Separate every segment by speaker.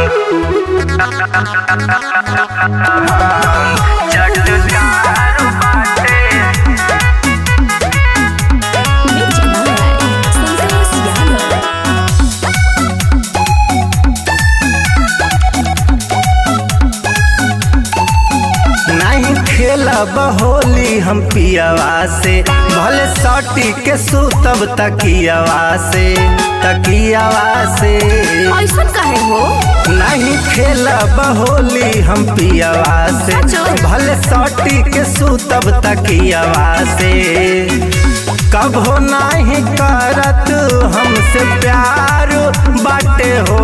Speaker 1: चटकार बाटे
Speaker 2: Music by Santos Yano.
Speaker 3: नहीं खेलब होली हम पियवा से भले सटी के सुतब तकियवा से तकियवा से
Speaker 2: ऐसन काहे हो
Speaker 3: नहीं खेलब होली हम पियवा से
Speaker 2: सचो?
Speaker 3: भले सटी के सुतब तकियवा से कभो नहीं करत हमसे प्यार बाटे हो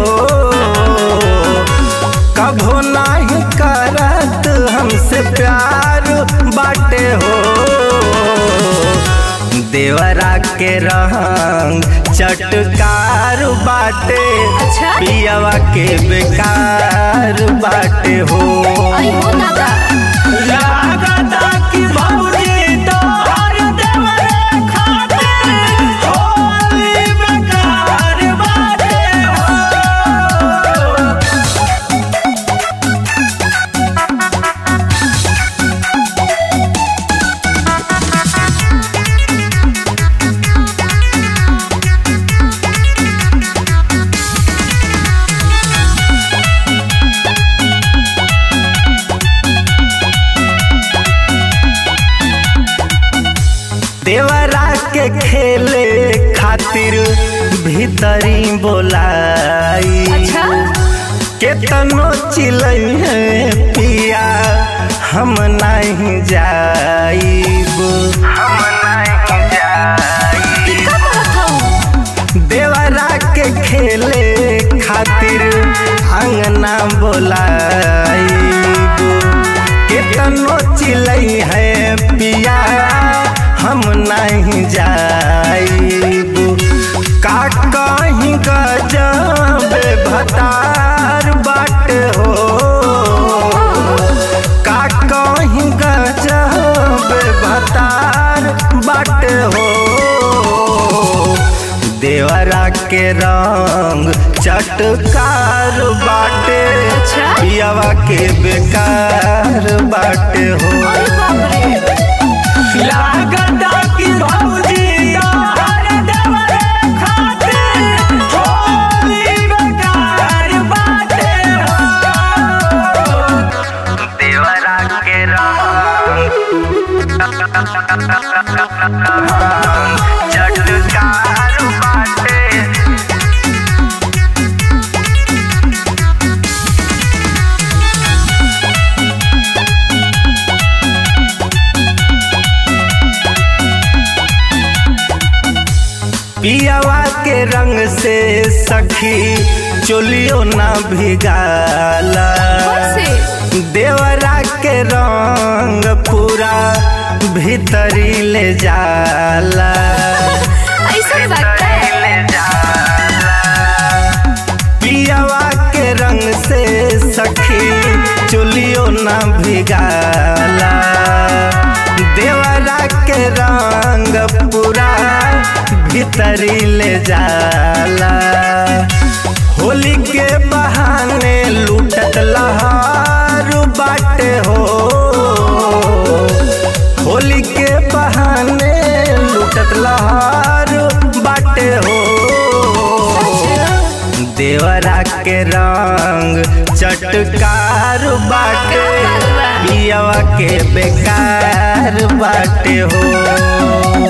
Speaker 3: कभो नहीं करत हमसे प्यार बाटे हो देवरा के रंग चटकार बाटे
Speaker 2: अच्छा?
Speaker 3: पियवा के बेकार बाटे हो
Speaker 2: आई हो दादा
Speaker 3: लागता कि भौजी तोहर देवरे खातिर होली बेकार बाटे हो देवरा के खेले खातिर भीतरी बोलाई
Speaker 2: अच्छा
Speaker 3: केतनो चिलई है पिया हम नहीं जाइब हम नहीं जाइब
Speaker 2: का कहत हूँ
Speaker 3: देवरा के खेले खातिर अंगना बोलाइब केतनो चिलई है पिया हम नहीं जाइब का कहीं गजब भतार बाट हो का कहीं गजब भतार बाट हो देवरा के रंग चटकार बाटे
Speaker 2: अच्छा?
Speaker 3: पियावा के बेकार बाटे हो
Speaker 2: अरे बाप रे
Speaker 3: लागता कि भौजी तोहर देवरे खातिर होली बेकार बाटे हो
Speaker 1: देवरा के चटकार बाटे
Speaker 3: पियावा के रंग से सखी चोलियो ना भिगाला
Speaker 2: कैसे
Speaker 3: देवरा के रंग पूरा भीतरी ले जाला
Speaker 2: ऐसन बात है
Speaker 1: ले जाला
Speaker 3: पियावा के रंग से सखी चुलियो ना भिगाला देवरा के रंग पूरा भीतरी ले जाला होली के बहाने लूटत लहार बाटे हो होली के बहाने लूटत लहार बाटे हो देवरा के रंग चटकार बाटे पियावा के बेकार बाटे हो